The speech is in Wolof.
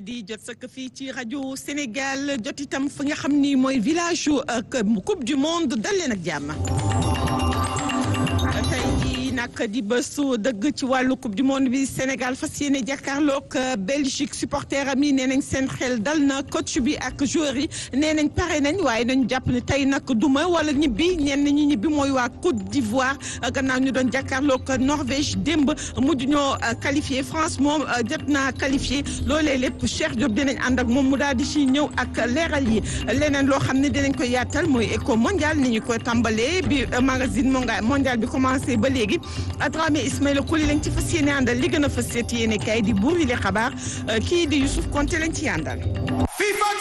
di jot sëkk fii ci rajo Sénégal jot itam fi nga xam ni mooy village coupe du monde dal leen ak jàmm. tey jii nag di bésu dëgg ci wàllu coupe du monde bi Sénégal fas yéene jàkkaarloog Belgique supporter am yi nee nañ seen xel dal na coach bi ak joueur yi nee nañ pare nañ waaye nañu jàpp ne tey nag duma wala ñibbi ñenn ñi ñibbi mooy waa Côte d'Ivoire gannaaw ñu doon jàkkaarloog Norvège démb mujj ñoo qualifié France moom jot naa qualifié loolee lépp Cheikh Diop dinañ ànd ak moom mu daal di si ñëw ak leeral yi leneen loo xam ne dinañ ko yaatal mooy éco mondial ni ñu koy tàmbalee bi magazine mondial bi commencé ba léegi Dramé Ismaïla Koli lañ ci fas yéene àndal li gën a fas yéene kay di buur yi li xabaar kii di Youssouf Konté lañ ci àndal.